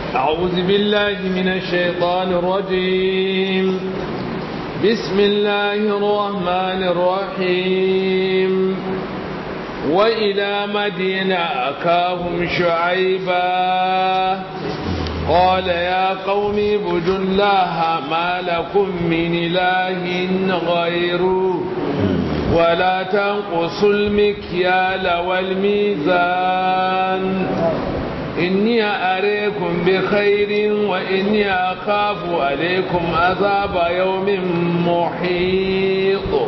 أعوذ بالله من الشيطان الرجيم بسم الله الرحمن الرحيم وإلى مدينة أكاهم شعيبا قال يا قوم اعبدوا الله ما لكم من إله غيره ولا تنقصوا المكيال والميزان إني أريكم بخير وإني أخاف عليكم عذاب يوم محيط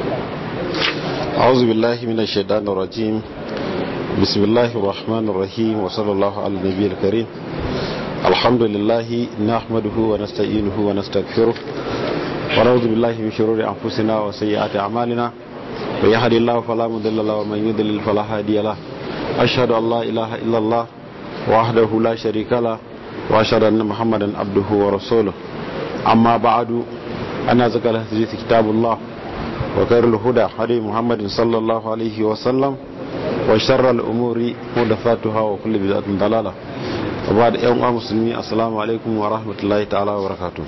أعوذ بالله من الشيطان الرجيم بسم الله الرحمن الرحيم وصلى الله على النبي الكريم الحمد لله نحمده ونستعينه ونستغفره ونعوذ بالله من شرور أنفسنا وسيئات أعمالنا من يهد الله فلا مضل له ومن يضلل فلا هادي له أشهد أن لا إله إلا الله وحده لا شريك له وأشهد أن محمدا عبده ورسوله أما بعد أنا زكى الحديث كتاب الله وخير الهدى هدي محمد صلى الله عليه وسلم وشر الأمور محدثاتها وكل بدعة ضلالة وبعد يوم مسلمين السلام عليكم ورحمة الله تعالى وبركاته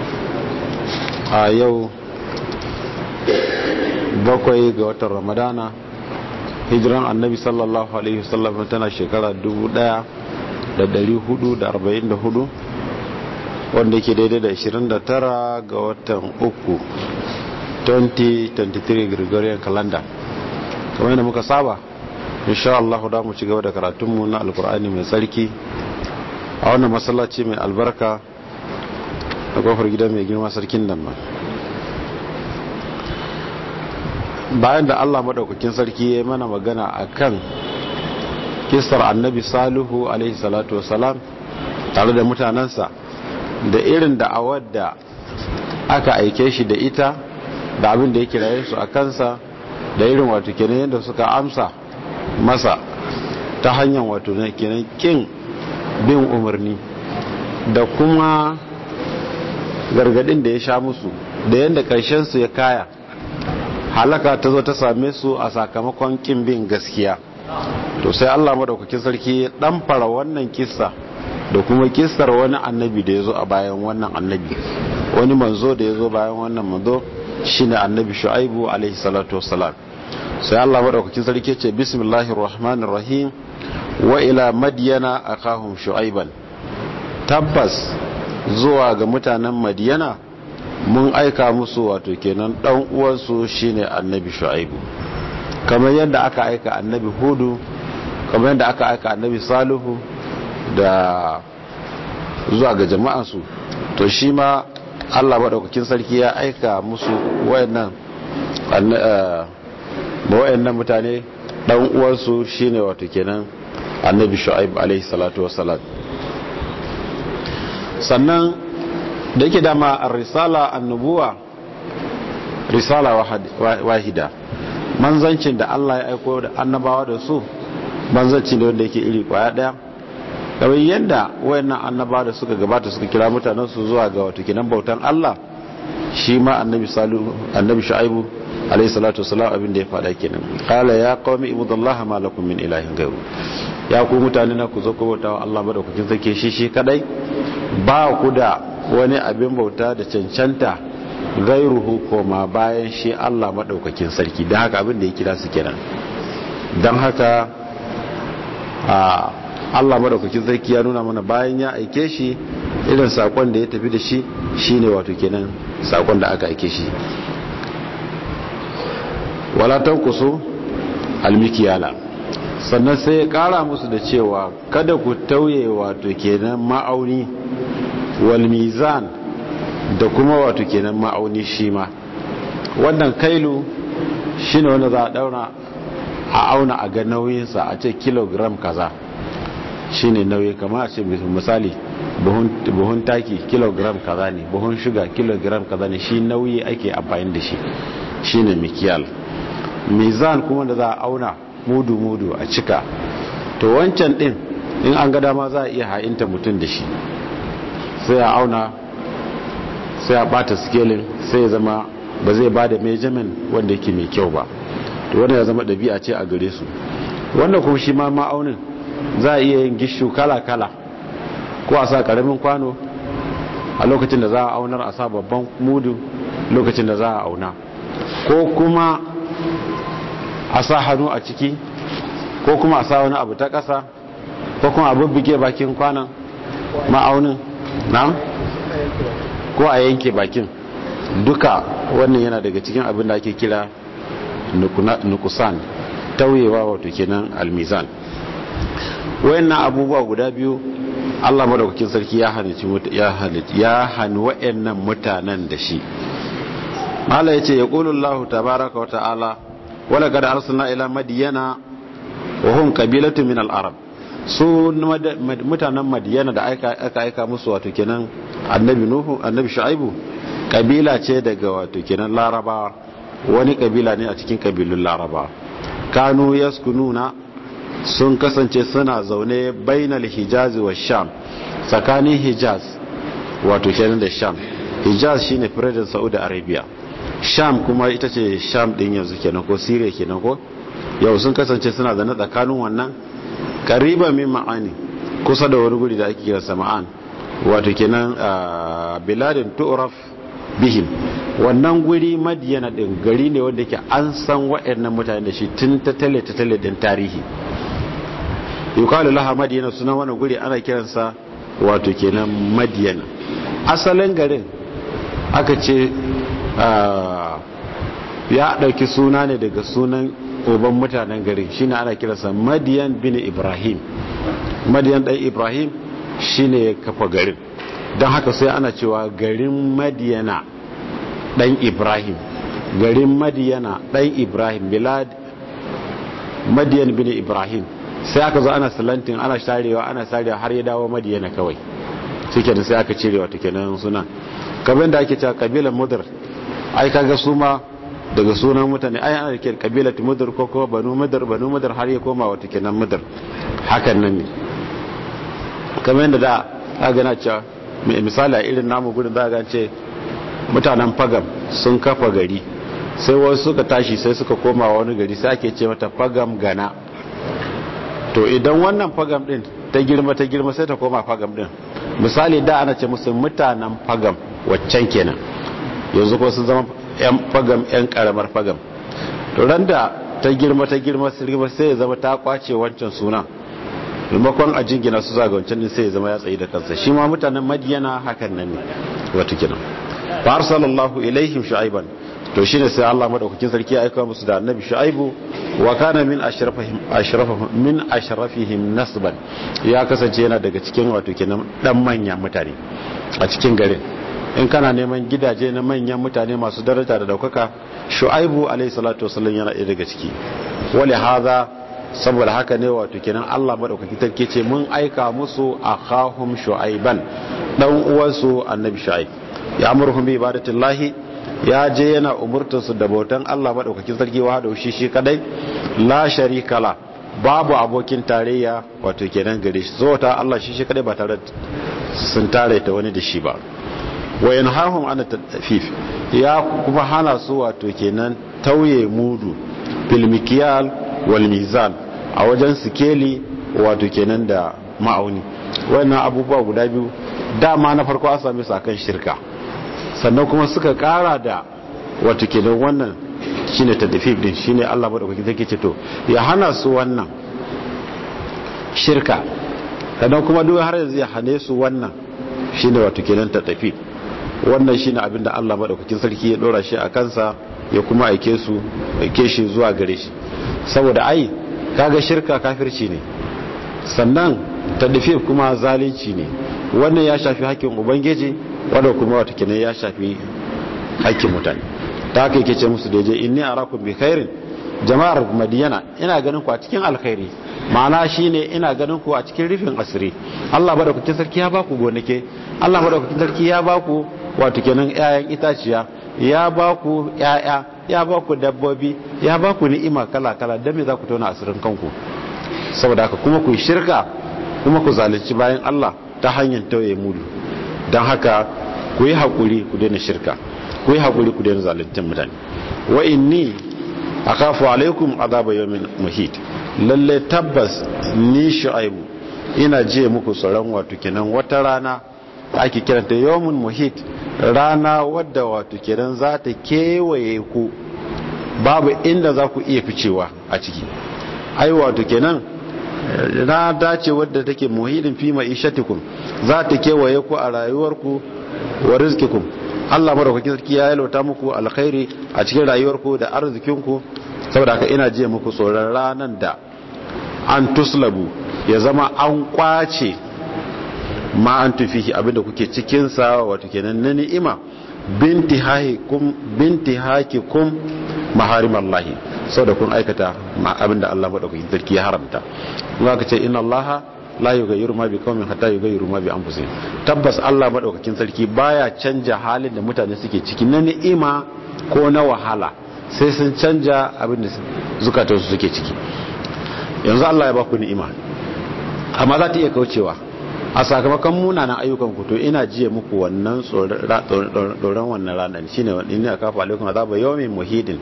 a yau bakwai ga watan ramadana hijiran annabi sallallahu alaihi wasallam tana shekara 1444 wanda ke daidai da 29 ga watan uku 2023 gregorian calendar kamar yadda muka saba insha Allah da mu ci gaba da karatunmu na alkur'ani mai tsarki a wannan masallaci mai albarka a kofar gida mai girma sarkin nan ma bayan da Allah madaukakin sarki ya mana magana akan kisar annabi salihu alaihi salatu wasalam tare da mutanensa da irin da'awar da aka aike shi da ita da abin da ya kiraye su a kansa da irin wato kenan yadda suka amsa masa ta hanyar wato kenan kin bin umarni da kuma gargadin da ya sha musu da yadda su ya kaya halaka ta zo ta same su a sakamakon kin bin gaskiya to sai Allah madaukakin sarki ya dan fara wannan kissa da kuma kissar wani annabi da ya zo a bayan wannan annabi wani manzo da ya zo bayan wannan manzo shine annabi shu'aibu alaihi salatu wassalam sai Allah madaukakin sarki ce bismillahir rahmanir rahim wa ila madyana akahum shu'aiban tabbas zuwa ga mutanen madiyana mun aika musu wato kenan dan uwansu shine annabi shu'aibu kamar yadda aka aika annabi hudu kamar yadda aka aika annabi salihu da zuwa ga jama'ansu to shi ma Allah madaukakin sarki ya aika musu wayannan ba wayannan mutane dan uwansu shine wato kenan annabi shu'aib alaihi salatu wassalam sannan da yake dama a risala annubuwa risala wahida manzancin da Allah ya aiko da annabawa da su manzanci ne wanda yake iri kwaya daya kamar yadda wayannan annabawa da suka gabata suka kira mutanen su zuwa ga wato kinan bautan Allah shi ma annabi salihu annabi shu'aibu alayhi salatu wasalam abin da ya fada kenan qala ya qaumi ibudallaha ma lakum min ilahin ghayru ya ku mutane na ku zo ku bauta wa Allah madaukakin sarki shi shi kadai ba ku da wani abin bauta da cancanta gairuhu koma bayan shi Allah madaukakin sarki don haka abin da ya kira su kenan don haka a Allah madaukakin sarki ya nuna mana bayan ya aike shi irin sakon da ya tafi da shi shine wato kenan sakon da aka aike shi wala tankusu almikiyala sannan sai ya kara musu da cewa kada ku tauye wato kenan ma'auni wal mizan da kuma wato kenan ma'auni shi ma wannan kailu shine wanda za a daura a auna a ga nauyinsa a ce kilogram kaza shine nauyi kama a ce misali buhun taki kilogram kaza ne buhun shuga kilogram kaza ne shi nauyi ake amfani da shi shine mikiyal mizan kuma da za a auna mudu-mudu a cika to wancan din in an ga dama za a iya ha'inta mutum da shi sai a auna sai a bata scaling sai ya zama ba zai ba da measurement wanda yake mai kyau ba to wanda ya zama ɗabi'a ce a gare su wannan kuma shi ma ma'aunin za a iya yin gishu kala-kala ko a sa karamin kwano a lokacin da za a aunar a sa babban mudu lokacin da za a auna ko kuma a sa hannu a ciki ko kuma a sa wani abu ta ƙasa ko kuma a bubbuge bakin kwanan ma'aunin na ko a yanke bakin duka wannan yana daga cikin abin da ake kira nukusan tauyewa wato kenan almizan wayannan abubuwa guda biyu Allah madaukakin sarki ya hanici ya halici ya hani wayannan mutanen da shi Allah yace yaqulu Allah tabaaraka wa ta'ala wala qad arsalna ila madyana wa hum qabilatu min al-arab su mutanen madyana da aka aika musu wato kenan annabi nuhu annabi shu'aibu kabila ce daga wato kenan larabawa wani kabila ne a cikin kabilun larabawa kanu yaskununa sun kasance suna zaune bainal hijaz wa sham tsakanin hijaz wato kenan da sham hijaz shine firadin saudi arabia sham kuma ita ce sham din yanzu kenan ko syria kenan ko yau sun kasance suna zaune tsakanin wannan kariba min ma'ani kusa da wani guri da ake kira sama'an wato kenan biladin tu'raf bihim wannan guri madiyana din gari ne wanda yake an san waɗannan mutane da shi tun ta tale ta tale din tarihi yukalu laha madiyana suna wani guri ana kiransa wato kenan madiyana asalin garin aka ce ya ɗauki suna ne daga sunan uban mutanen garin shine ana kiransa madiyan bin ibrahim madiyan ɗan ibrahim shine ya kafa garin don haka sai ana cewa garin madiyana ɗan ibrahim garin madiyana ɗan ibrahim bilad madiyan bin ibrahim sai aka zo ana salantin ana sharewa ana sharewa har ya dawo madiyana kawai suke da sai aka cire wata kenan suna kamar da ake cewa kabilan mudar ai kaga su ma daga sunan mutane ai ana da kabilat mudar ko ko banu mudar banu mudar har ya koma wata kenan mudar hakan nan ne kamar yadda da aka gana cewa misali a irin namu gudun za a ce mutanen fagam sun kafa gari sai wasu suka tashi sai suka koma wani gari sai ake ce mata fagam gana to idan wannan fagam din ta girma ta girma sai ta koma fagam din misali da ana ce musu mutanen fagam waccan kenan yanzu ko sun zama yan fagam yan karamar fagam to ran da ta girma ta girma sai ya zama ta kwace wancan sunan maimakon a jingina su zaga wancan din sai ya zama ya tsayi da kansa shi ma mutanen madiyana hakan nan ne wato kenan fa arsalallahu ilaihim shu'aiban to shine sai Allah madaukakin sarki ya aika musu da annabi shu'aibu wa kana min ashrafihim ashrafihim min ashrafihim nasban ya kasance yana daga cikin wato kenan dan manyan mutane a cikin garin in kana neman gidaje na manyan mutane masu daraja da daukaka shu'aibu alayhi salatu wasallam yana ɗaya daga ciki wali hadha saboda haka ne wato kenan Allah madaukaki take ce mun aika musu akhahum shu'aiban dan uwansu annabi shu'aib ya amurhum bi ibadatillahi ya je yana umurtar su da bautan Allah madaukakin sarki wa da shi shi kadai la sharika la babu abokin tarayya wato kenan gare shi zo ta Allah shi shi kadai ba tare sun tare ta wani da shi ba wa yanhahum an tafif ya kuma hana su wato kenan tauye mudu bil mikyal wal mizan a wajen sikeli wato kenan da ma'auni wannan abubuwa guda biyu dama na farko an same su akan shirka sannan kuma suka kara da wato kenan wannan shine tadfif din shine Allah madaukaki take ce to ya hana su wannan shirka sannan kuma duk har yanzu ya hane su wannan shine wato kenan tadfif wannan shine abin da Allah madaukakin sarki ya dora shi a kansa ya kuma aike su aike shi zuwa gare shi saboda ai kaga shirka kafirci ne sannan tadfif kuma zalunci ne wannan ya shafi hakkin ubangiji wanda kuma wata kenan ya shafi hakkin mutane ta haka yake ce musu daidai inni arakum bi khairin jama'ar madiyana ina ganin ku a cikin alkhairi ma'ana shine ina ganin ku a cikin rufin asiri Allah madaukakin sarki ya baku gonake Allah madaukakin sarki ya baku wato kenan ƴaƴan itaciya ya baku ƴaƴa ya baku dabbobi ya baku ni'ima kala kala dan me za ku tona asirin kanku saboda haka kuma ku shirka kuma ku zalunci bayan Allah ta hanyar tauye mudu don haka ku yi haƙuri ku daina shirka ku yi haƙuri ku daina zaluntar mutane wa inni akhafu alaikum azaba yawmin muhit lalle tabbas ni shu'aibu ina jiye muku tsoron wato kenan wata rana ake kiranta yawmun muhit rana wadda wato kenan za ta kewaye ku babu inda za ku iya ficewa a ciki ai wato kenan na dace wadda take muhidin fi ma'ishatikum za ta kewaye ku a rayuwarku wa rizkikum Allah madaukakin sarki ya yalwata muku alkhairi a cikin rayuwarku da arzikinku saboda haka ina jiya muku tsoron ranan da an tuslabu ya zama an kwace ma an tufihi abinda kuke cikin sa wato kenan na ni'ima binti hakikum binti hakikum maharimallahi saboda kun aikata abinda Allah madaukakin sarki ya haramta kuma ka ce inna allaha la yughayyiru ma bi qaumin hatta yughayyiru ma bi anfusihim tabbas Allah madaukakin sarki baya canja halin da mutane suke ciki na ni'ima ko na wahala sai sun canja abin da zukatansu suke ciki yanzu Allah ya ba ku ni'ima amma za ta iya kaucewa a sakamakon munanan ayyukan ku to ina jiye muku wannan tsoron wannan ranar shine inni akafa alaikum azaba yawmin muhidin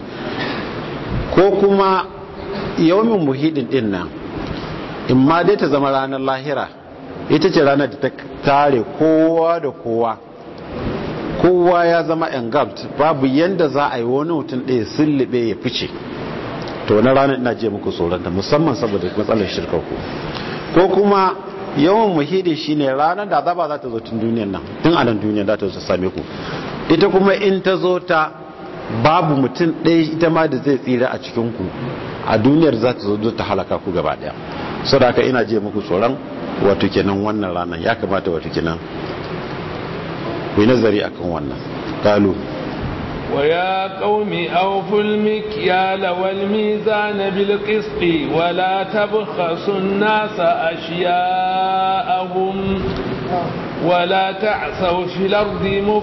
ko kuma yawmin muhidin din nan in ma dai ta zama ranar lahira ita ce ranar da ta tare kowa da kowa kowa ya zama engulfed babu yanda za a yi wani mutum ɗaya sullube ya fice to na ranar ina je muku tsoronta musamman saboda matsalar shirkar ku ko kuma yawan muhidi shine ranar da azaba za ta zo tun duniyan nan tun a nan duniyan za ta zo same ku ita kuma in ta zo ta babu mutum ɗaya ita ma da zai tsira a cikin ku a duniyar za ta zo ta halaka ku gaba ɗaya saboda haka ina je muku tsoron wato kenan wannan ranar ya kamata wato kenan ku yi nazari akan wannan kalu ويا قوم أوفوا المكيال والميزان بالقسط ولا تبخسوا الناس أشياءهم ولا تعثوا في الأرض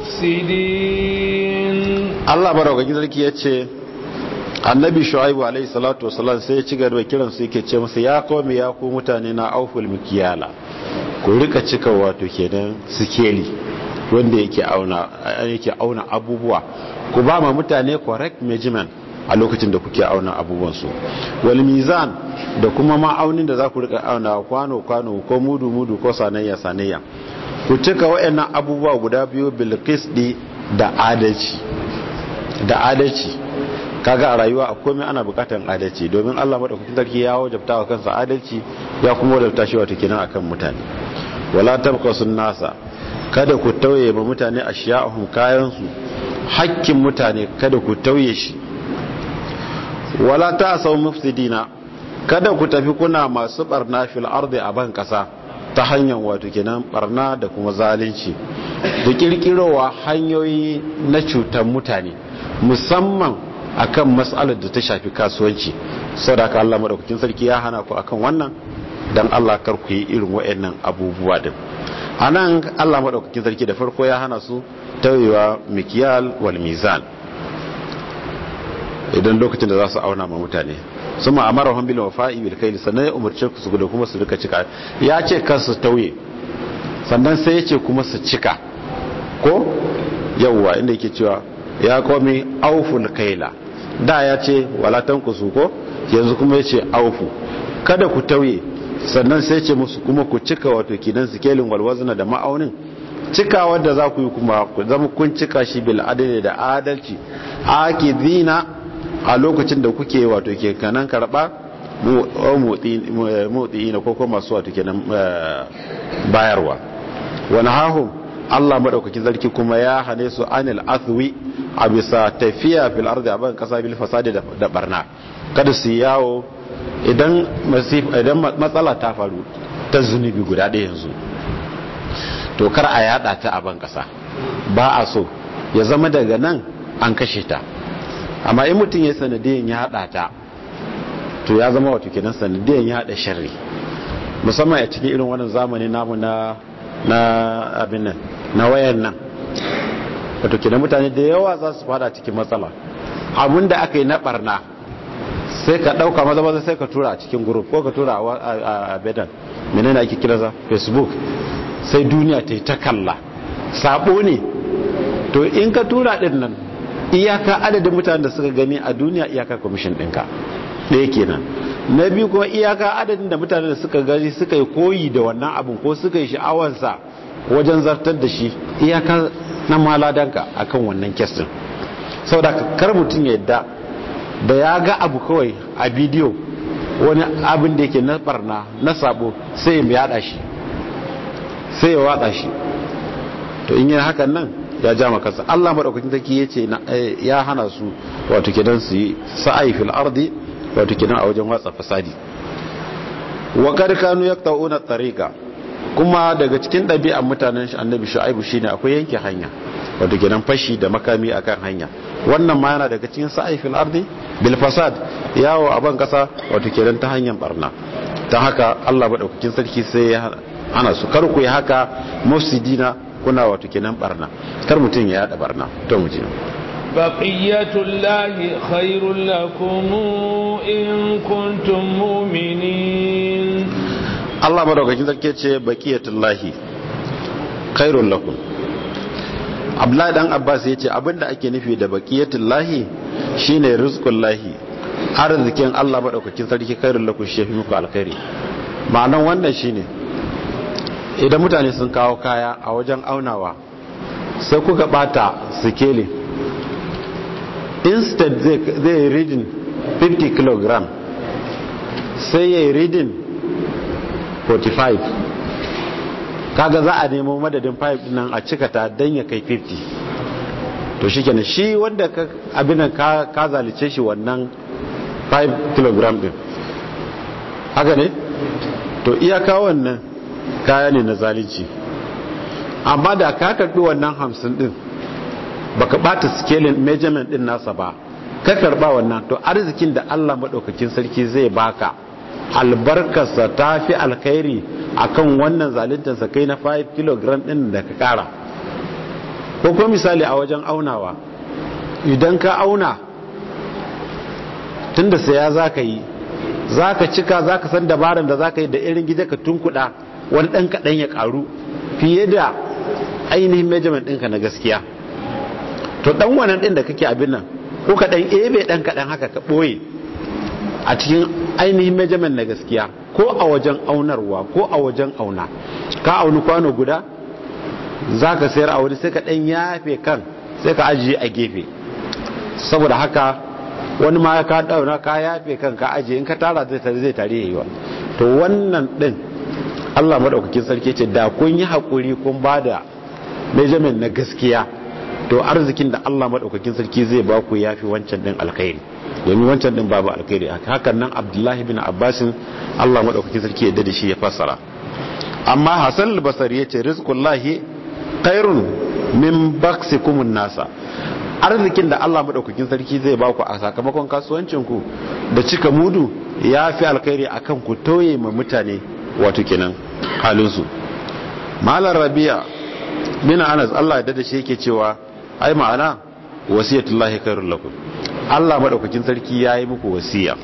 مفسدين الله بارك فيك yace annabi shu'aibu alaihi salatu wasallam sai ya ci gaba kiran su yake ce masa ya kome ya ku mutane na auful mikiyala ku rika cika wato kenan sikeli wanda yake auna yake auna abubuwa ku ba ma mutane correct measurement a lokacin da kuke auna abubuwan su wal mizan da kuma ma'aunin da za ku rika auna kwano kwano ko mudu mudu ko sanayya sanayya ku cika wayannan abubuwa guda biyu bil qisdi da adalci da adalci kaga a rayuwa a komai ana bukatan adalci domin Allah madaukakin sarki ya wajabta wa kansa adalci ya kuma wajabta shi wato kenan akan mutane wala tabqasun nasa kada ku tauye ma mutane ashiya'uhum kayan su hakkin mutane kada ku tauye shi wala ta'saw mufsidina kada ku tafi kuna masu barna fil ardi a ban kasa ta hanyar wato kenan barna da kuma zalunci da kirkirowa hanyoyi na cutar mutane musamman akan mas'alar da ta shafi kasuwanci sadaka Allah madaukakin sarki ya hana ku akan wannan dan Allah kar ku yi irin waɗannan abubuwa din anan Allah madaukakin sarki da farko ya hana su tawewa mikyal wal mizan idan lokacin da za su auna ma mutane sun ma'amara bil wafa'i bil kayl sannan ya umarce su da kuma su rika cika ya ce kan su tauye sannan sai ya ce kuma su cika ko yawwa inda yake cewa ya komi auful kaila da ya ce walatan ku ko yanzu kuma ya ce aufu kada ku tauye sannan sai ce musu kuma ku cika wato kinan sikelin walwazna da ma'aunin cika wadda za ku yi kuma ku zama kun cika shi bil adali da adalci akidina a lokacin da kuke wato ke kanan karba motsi na koko masu wato kenan bayarwa wani hahun Allah madaukakin zarki kuma ya hane su anil athwi a bisa tafiya fil ardi a ban kasa bil fasadi da barna kada su yawo idan idan matsala ta faru ta zunubi guda ɗaya yanzu to kar a yada ta a ban kasa ba a so ya zama daga nan an kashe ta amma in mutum ya sanadiyan ya hada ta to ya zama wato kenan sanadiyan ya hada sharri musamman a cikin irin wannan zamani namu na na abin nan na wayan nan wato kenan mutane da yawa za su fada cikin matsala abin da aka yi na barna sai ka dauka maza maza sai ka tura a cikin group ko ka tura a bedan menene ake kira za facebook sai duniya ta yi ta kalla sabo ne to in ka tura din nan iyaka adadin mutanen da suka gani a duniya iyaka kwamishin ɗinka ɗaya kenan na biyu kuma iyaka adadin da mutane da suka gani suka yi koyi da wannan abin ko suka yi sha'awansa wajen zartar da shi iyaka na maladanka akan wannan kestin saboda kar mutum ya yadda da ya ga abu kawai a bidiyo wani abin da yake na barna na sabo sai ya yada shi sai ya wada shi to in yi hakan nan ya ja makasa Allah madaukakin take yace ya hana su wato kidan su yi sa'ai fil ardi wato kidan a wajen watsa fasadi wa kad kanu yaqta'una tariqa kuma daga cikin ɗabi'an mutanen annabi shu'aibu shine akwai yanke hanya wato kidan fashi da makami akan hanya wannan ma yana daga cikin sa'ai fil ardi bil fasad yawo a ban kasa wato kidan ta hanyar barna ta haka Allah madaukakin sarki sai ya hana su kar ku yi haka mufsidina kuna wato kenan barna kar mutum ya yada barna to mu je baqiyatullahi khairul lakum in kuntum mu'minin Allah madaukakin sarki ce baqiyatullahi khairul lakum Abdullahi dan Abbas yace abinda ake nufi da baqiyatullahi shine rizqullahi arzikin Allah madaukakin sarki khairul lakum shi fi muku alkhairi ma'anan wannan shine idan mutane sun kawo kaya a wajen aunawa sai kuka bata sikeli instead zai reading 50 kg sai ya yi reading 45 kaga za a nemo madadin 5 nan a cikata don ya kai 50 to shi kenan shi wanda abinan ka zalice shi wannan 5 kg din haka ne to iyaka wannan kaya ne na zalunci amma da ka karbi wannan hamsin din baka bata scaling measurement din nasa ba ka karba wannan to arzikin da Allah madaukakin sarki zai baka albarkarsa ta fi alkhairi akan wannan zaluntarsa kai na 5 kg din da ka kara ko kuma misali a wajen aunawa idan ka auna tunda saya za ka yi za ka cika za ka san dabaran da za ka yi da irin gida ka tunkuɗa wani ɗan kaɗan ya ƙaru fiye da ainihin measurement ɗinka na gaskiya to ɗan wannan ɗin da kake abin nan ko ka ɗan ebe ɗan kaɗan haka ka ɓoye a cikin ainihin measurement na gaskiya ko a wajen aunarwa ko a wajen auna ka auni kwano guda za ka sayar a wani sai ka ɗan yafe kan sai ka ajiye a gefe saboda haka wani ma ka ɗauna ka yafe kan ka ajiye in ka tara zai tare zai tare yiwa to wannan ɗin Allah maɗaukakin sarki ce da kun yi haƙuri kun ba da measurement na gaskiya to arzikin da Allah maɗaukakin sarki zai ba ku yafi wancan ɗin alkhairi domin wancan ɗin babu alkhairi hakan nan abdullahi bin abbasin Allah maɗaukakin sarki yadda da shi ya fassara amma hasan albasari ya ce rizqullahi khairun min baksikumun nasa arzikin da Allah maɗaukakin sarki zai ba ku a sakamakon kasuwancin ku da cika mudu ya fi alkhairi akan ku toye ma mutane wato kenan halinsu malar rabia bin anas Allah ya dada shi yake cewa ai ma'ana wasiyatullahi khairul lakum Allah madaukakin sarki yayi muku wasiya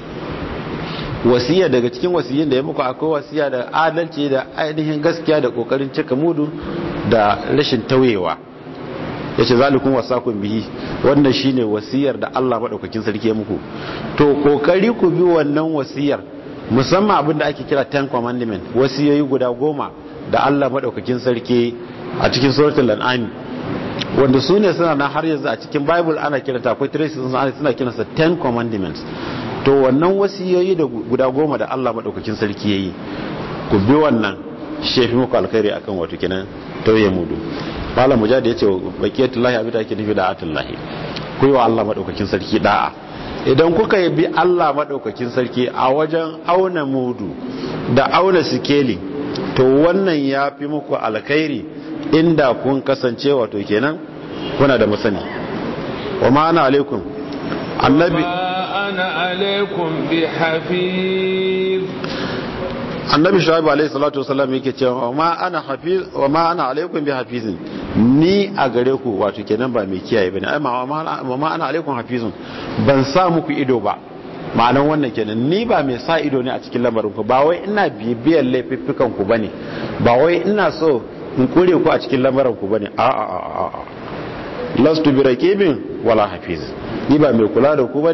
wasiya daga cikin wasiyin da ya muku akwai wasiya da adalci da ainihin gaskiya da kokarin cika mudu da rashin tauyewa yace zalikum wasakum bihi wannan shine wasiyar da Allah madaukakin sarki ya muku to kokari ku bi wannan wasiyar musamman abin da ake kira ten commandment wasiyoyi guda goma da Allah maɗaukakin sarki a cikin suratul an'am wanda su ne suna nan har yanzu a cikin bible ana kiranta akwai traces suna kiransa ten commandments to wannan wasiyoyi da guda goma da Allah maɗaukakin sarki yayi ku bi wannan shefi muku alkhairi akan wato kenan tauye mudu malam mujahid yace baqiyatullahi abin da ake nufi da atullahi ku yi wa Allah maɗaukakin sarki da'a idan kuka bi Allah maɗaukakin sarki a wajen auna mudu da auna sikeli to wannan ya fi muku alkhairi inda kun kasance wato kenan kuna da masani wa ma'ana alaikum annabi ana alaikum bi hafiz annabi shu'aib alayhi salatu wasallam yake cewa wa ma ana hafiz wa ma ana alaikum bi hafizin ni a gare ku wato kenan ba mai kiyaye bane ai ma ma ana alaikum hafizun ban sa muku ido ba ma'anan wannan kenan ni ba mai sa ido ne a cikin lamarin ku ba wai ina bibiyar laifuffukan ku bane ba wai ina so in kure ku a cikin lamarin ku bane a a a a lastu bi raqibin wala hafiz ni ba mai kula da ku bane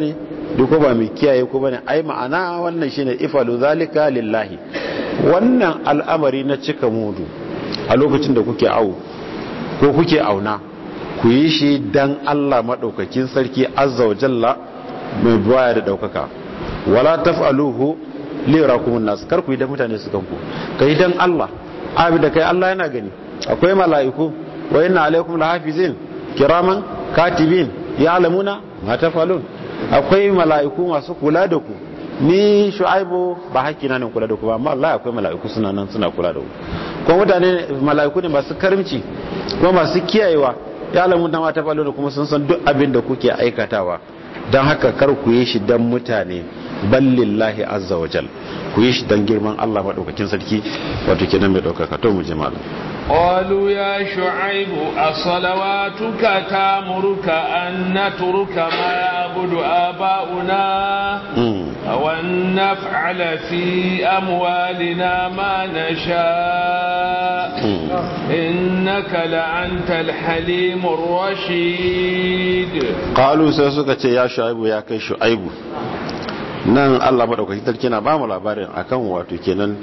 duk ba mai kiyaye ku bane ai ma'ana wannan shine ifalu zalika lillahi wannan al'amari na cika mudu a lokacin da kuke awo ko kuke auna ku yi shi dan Allah madaukakin sarki azza wa jalla mai baya da daukaka wala taf'aluhu li yarakumun nas kar ku yi da mutane su kanku kai dan Allah abi da kai Allah yana gani akwai mala'iku wa inna alaikum lahafizin kiraman katibin ya'lamuna ma taf'alun akwai mala'iku masu kula da ku ni shu'aibu ba haƙƙi na ne kula da ku ba amma Allah akwai mala'iku suna nan suna kula da ku kuma mutane mala'iku ne masu karimci kuma masu kiyayewa ya alamu da mata falo da kuma sun san duk abin da kuke aikatawa don haka kar ku yi shi don mutane ballillahi azza wa jal ku yi shi don girman Allah maɗaukakin sarki wato kenan mai ɗaukaka to mu ji malam قالوا يا شعيب أصلواتك تامرك أن نترك ما يعبد آباؤنا أو أن نفعل في أموالنا ما نشاء إنك لأنت الحليم الرشيد قالوا سيسوك يا شعيب يا كي شعيب nan Allah madaukakin sarki na bamu labarin akan wato kenan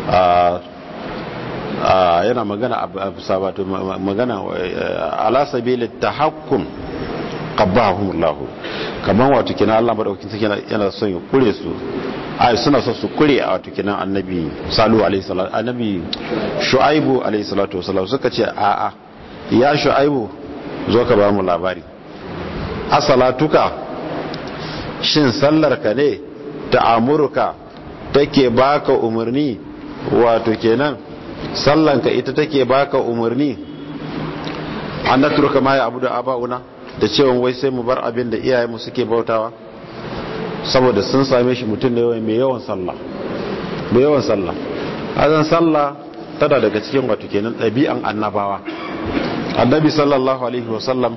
yana magana a sabatu magana ala sabili tahakkum qabbahum Allah kaman wato kenan Allah madaukakin sarki yana son ya kure su ai suna son su kure a wato kenan annabi salu alaihi salatu annabi shuaibu alaihi salatu wasallam suka ce a a ya shuaibu zo ka ba mu labari asalatuka shin sallar ka ne ta'amurka take baka umarni wato kenan sallanka ita take baka umarni an naturka ma ya abu da aba'una da cewa wai sai mu bar abin da iyayenmu suke bautawa saboda sun same shi mutum da yawan mai yawan sallah mai yawan sallah azan sallah tana daga cikin wato kenan ɗabi'an annabawa annabi sallallahu alaihi wasallam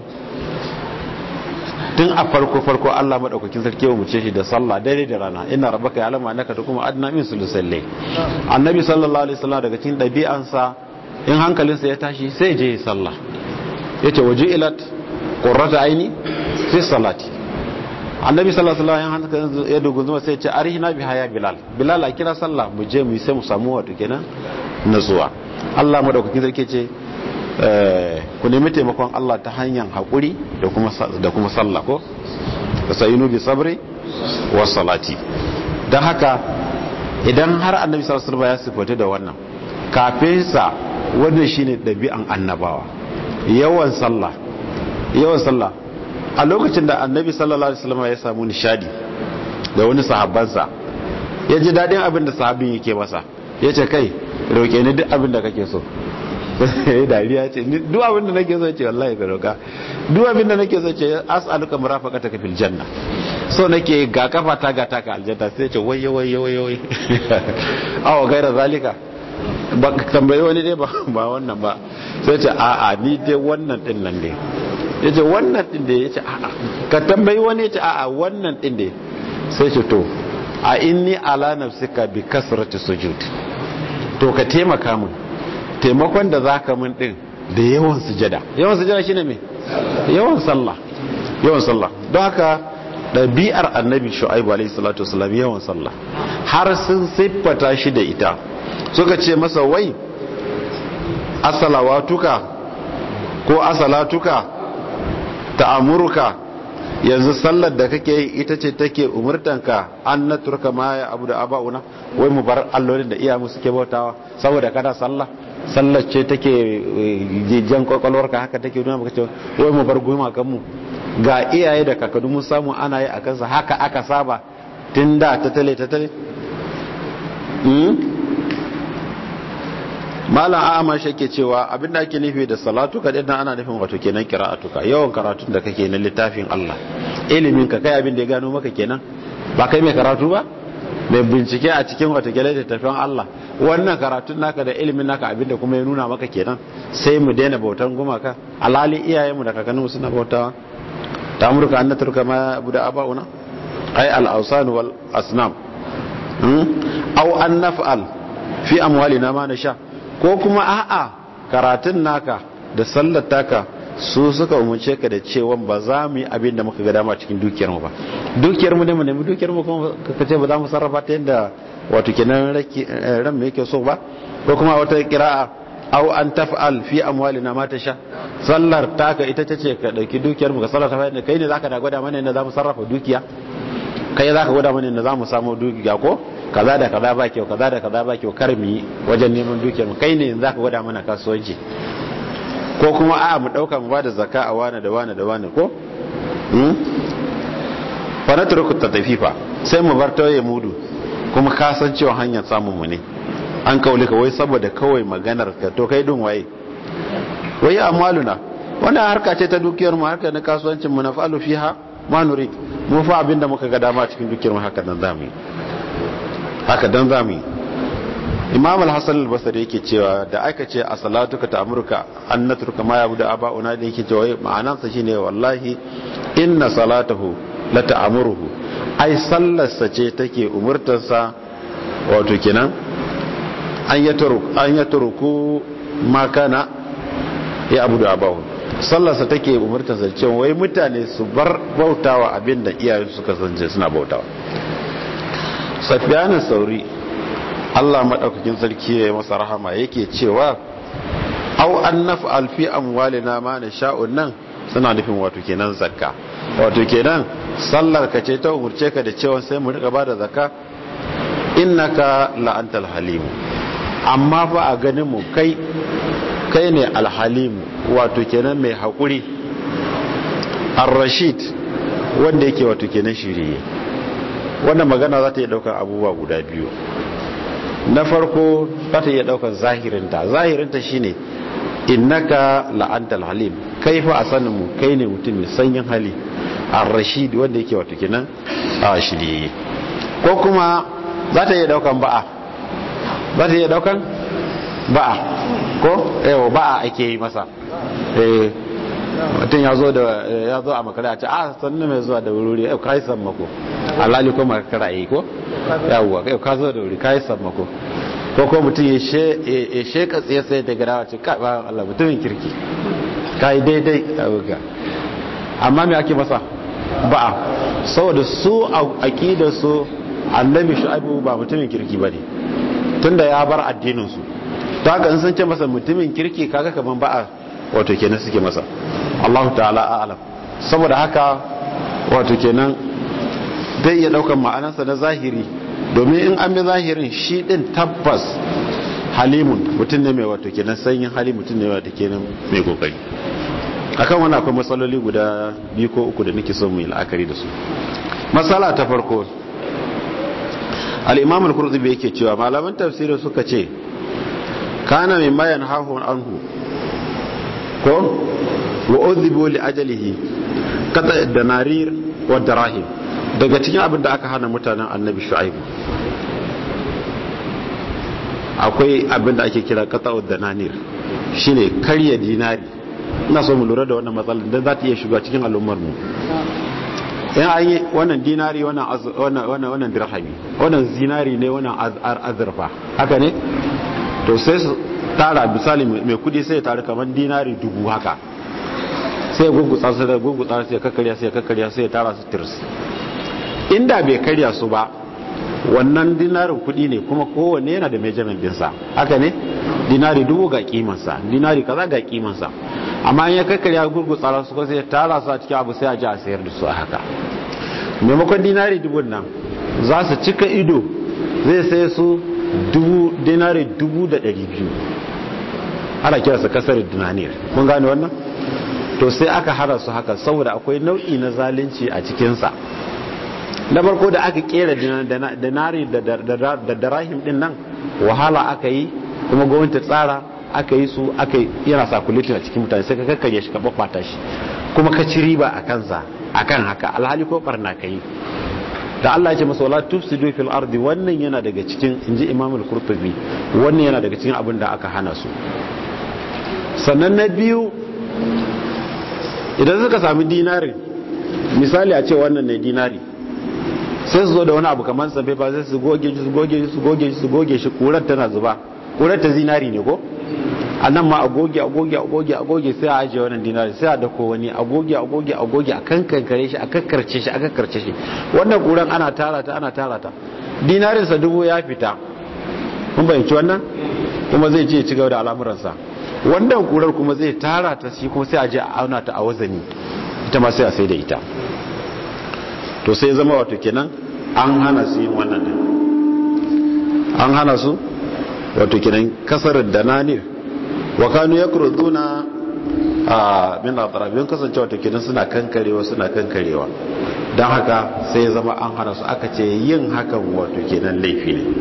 tun a farko farko Allah madaukakin sarki ya muce shi da sallah dare da rana ina rabbaka ya alama annaka da kuma adna min sulusalle annabi sallallahu alaihi wasallam daga cikin dabi'ansa in hankalinsa ya tashi sai je sallah yace waje ilat qurrata aini fi salati annabi sallallahu alaihi wasallam ya dogo zuwa sai ya ce arihina bi haya bilal bilal a kira sallah mu je mu sai mu samu wato kenan nutsuwa Allah madaukakin sarki ce ku nemi taimakon Allah ta hanyar haƙuri da kuma sallah ko da sayinu bi sabri wa salati don haka idan har annabi sallallahu ya sifatu da wannan kafin sa wannan shine ɗabi'an annabawa yawan sallah yawan sallah a lokacin da annabi sallallahu alaihi wasallam ya samu nishadi da wani sahabbansa ya ji daɗin abin da sahabin yake masa ya ce kai roƙe ni duk abin da kake so ya dariya ce duk abin da nake so ce wallahi ka roka duk abin da nake so ce as'aluka murafaqataka fil janna so nake ga kafa ta ga taka aljanna sai ce waye waye waye waye awa gaira zalika ba tambayi wani dai ba ba wannan ba sai ce a a ni dai wannan din nan ne yace wannan din da yace a a ka tambayi wani yace a a wannan din ne sai ce to a inni ala nafsika bi kasrati sujud to ka taimaka min taimakon da za ka min ɗin da yawan sujada yawan sujada shine me yawan sallah yawan sallah don haka ɗabi'ar annabi shu'aibu alaihi salatu wasallam yawan sallah har sun siffata shi da ita suka ce masa wai asalawatuka ko asalatuka ta'amuruka yanzu sallar da kake yi ita ce take umurtanka an na turka ma ya abu da aba'una wai mu bar allolin da iyamu suke bautawa saboda kada sallah sallar ce take jan kwakwalwarka haka take nuna maka cewa wai mu bar gumakan mu ga iyaye da kakadu mun samu ana yi a kansa haka aka saba tun da ta tale ta tale malam a'ama shi ke cewa abinda ake nufi da salatu ka dinnan ana nufin wato kenan qira'atuka yawan karatun da kake na littafin Allah ilimin ka kai abin da ya gano maka kenan ba kai mai karatu ba mai bincike a cikin wato kenan littafin Allah wannan karatun naka da ilimin naka abin da kuma ya nuna maka kenan sai mu daina bautan gumaka alali iyayenmu da kakanninmu suna bautawa ta amurka an turka ma abu da aba'una ai al-awsan wal asnam aw an naf'al fi amwalina ma nasha ko kuma a'a karatun naka da sallar taka su suka umarce ka da cewa ba za mu yi abin da muka ga dama cikin dukiyarmu ba dukiyarmu ne mu nemi dukiyarmu kuma ka ce ba za mu sarrafa ta yadda wato kenan ran mu yake so ba ko kuma wata kira'a aw an taf'al fi amwalina ma tasha sallar taka ita tace ka dauki dukiyarmu ka sarrafa yadda kai ne zaka da gwada mana yadda za mu sarrafa dukiya kai zaka gwada mana yadda za mu samu dukiya ko kaza da kaza ba kyau kaza da kaza ba kyau kar mu yi wajen neman dukiyarmu kai ne zaka gwada mana kasuwanci ko kuma a mu dauka mu bada zakka a wane da wane da wane ko fa na turku ta tafifa sai mu bar tawaye mudu kuma ka san cewa hanyar samun mu ne an kaule ka wai saboda kawai maganar ka to kai dun waye wai amaluna wannan harka ce ta dukiyar mu harka na kasuwancin mu na fa'alu fiha ma nurid mu fa abinda muka ga dama cikin dukiyar mu haka dan zamu yi haka dan zamu yi imam al-hasan al-basri yake cewa da aka ce a salatuka ta amurka an natruka ma yabuda aba'una da yake cewa ma'anarsa shine wallahi inna salatahu la ta'muruhu ai sallarsa ce take umurtarsa wato kenan an yatruku an yatruku ma kana ya abudu abahu sallarsa take umurtarsa cewa wai mutane su bar bautawa abinda iyayen suka sanje suna bautawa safiyanin sauri Allah maɗaukakin sarki ya yi masa rahama yake cewa au an naf'al fi amwalina ma nasha'un nan suna nufin wato kenan zakka wato kenan sallar ka ce ta umurce ka da cewa sai mu rika bada zakka innaka la antal halim amma fa a ganin mu kai kai ne alhalim wato kenan mai hakuri ar-rashid wanda yake wato kenan shiriye wannan magana za ta yi daukar abubuwa guda biyu na farko za ta iya daukar zahirinta zahirinta shine innaka la'antal halim kai fa a sanin mu kai ne mutum mai sanyin hali ar-rashid wanda yake wato kenan a shirye ko kuma za ta iya daukan ba'a za ta iya daukan ba'a ko yawa ba'a ake yi masa eh mutum ya zo da ya zo a makara a ce a sannu mai zuwa da wuri yau kai sammako alali ko makara yi ko yawwa yau ka zo da wuri kai sammako ko ko mutum ya sheka tsaye sai da garawa ce ka ba Allah mutumin kirki kai daidai abuka amma me ake masa ba'a saboda su a aqidar su annabi shu'aibu ba mutumin kirki bane tunda ya bar addinin su ta haka in sun ce masa mutumin kirki kaga kaman ba'a wato kenan suke masa Allah ta'ala a'lam saboda haka wato kenan zai iya daukan ma'anarsa na zahiri domin in an bi zahirin shi din tabbas halimun mutum ne mai wato kenan sanyin hali mutum ne wato kenan mai kokari akan wani akwai matsaloli guda biyu ko uku da nake so mu yi la'akari da su matsala ta farko al-imam al-qurtubi yake cewa malaman tafsirin suka ce kana min mayan hahun anhu ko wa udhibu li ajalihi qata danarir wa darahim daga cikin abin da aka hana mutanen annabi shu'aib akwai abin da ake kira qata dananir shine karya dinari ina so mu lura da wannan matsalar dan za ta iya shiga cikin al'ummar mu in an yi wannan dinari wannan wannan wannan dirhami wannan zinari ne wannan azurfa haka ne to sai su tara misali mai kudi sai ya tara kamar dinari dubu haka sai ya gungutsa su da gungutsa sai ya kakkarya sai ya kakkarya sai ya tara su tirs inda bai karya su ba wannan dinarin kudi ne kuma kowanne yana da measurement dinsa haka ne dinari dubu ga kimansa dinari kaza ga kimansa amma in ya kakkarya gurgutsa su ko sai ya tara su a cikin abu sai a ji a sayar da su a haka maimakon dinari dubun nan za su cika ido zai sai su dubu dinari dubu da ɗari biyu ana kira su kasar dinaniyar kun gane wannan to sai aka hara su haka saboda akwai nau'i na zalunci a cikinsa na farko da aka kera dinari da darahim din nan wahala aka yi kuma gwamnati tsara aka yi su aka yana sakulitin a cikin mutane sai ka kakkarye shi ka babbata shi kuma ka ci riba a kansa akan haka alhali ko barna ka yi da Allah ya ce masa wala tufsidu fil ardi wannan yana daga cikin inji Imam al-Qurtubi wannan yana daga cikin abin da aka hana su sannan na biyu idan suka sami dinari misali a ce wannan ne dinari sai su zo da wani abu kamar sabai ba sai su goge shi su goge shi su goge shi su goge shi kurar tana zuba kurar ta zinari ne ko a nan ma agoge agoge agoge agoge sai a ajiye wannan dinari sai a dako wani agoge agoge agoge a kankankare shi a kakkarce shi a kakkarce shi wannan kuran ana tara ta ana tara ta dinarinsa dubu ya fita kun bayyanci wannan kuma zai je ci gaba da al'amuransa wannan kurar kuma zai tara ta shi kuma sai a je a auna ta a wazani ita ma sai a sai da ita to sai zama wato kenan an hana su yin wannan din an hana su wato kenan kasar dananir wa kanu yakruduna a min atrabin kasance wato kenan suna kankarewa suna kankarewa don haka sai zama an hana su aka ce yin hakan wato kenan laifi ne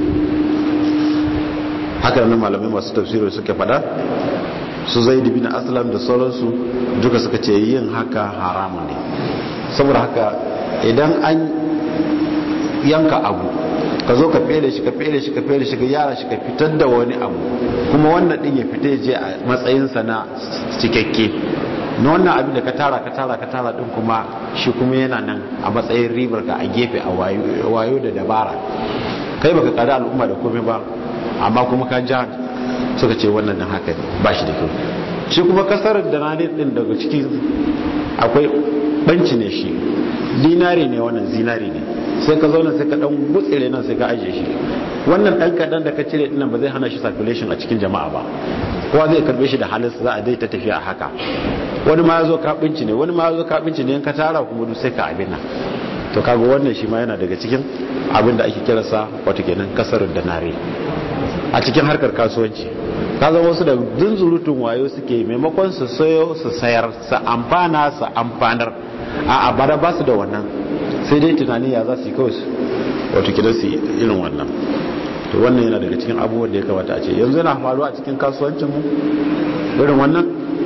haka nan malamai masu tafsiri suka fada su zai bin aslam da sauransu duka suka ce yin haka haramun ne saboda haka idan an yanka abu ka zo ka fere shi ka fere shi ka fere shi ka yara shi ka fitar da wani abu kuma wannan din ya fita je a matsayinsa na cikakke na wannan abin da ka tara ka tara ka tara din kuma shi kuma yana nan a matsayin ribar ka a gefe a wayo da dabara kai baka kada al'umma da komai ba amma kuma ka ja suka ce wannan din haka ba shi da kyau shi kuma kasar da na din daga ciki akwai banci ne shi dinari ne wannan zinari ne sai ka zauna sai ka dan gutsire nan sai ka ajiye shi wannan dan kadan da ka cire dinnan ba zai hana shi circulation a cikin jama'a ba kowa zai karbe shi da halin za a dai ta tafiya a haka wani ma yazo ka binci ne wani ma yazo ka binci ne in ka tara kuma duk sai ka abin nan to kaga wannan shi ma yana daga cikin abin da ake kiransa wato kenan kasar da nare a cikin harkar kasuwanci ka zama wasu da zunzurutun wayo suke maimakon su sayo su sayar su amfana su amfanar a abada ba su da wannan sai dai tunani ya za su yi kawai wato kidan su irin wannan to wannan yana daga cikin abubuwan da ya kamata a ce yanzu yana faruwa a cikin kasuwancinmu irin wannan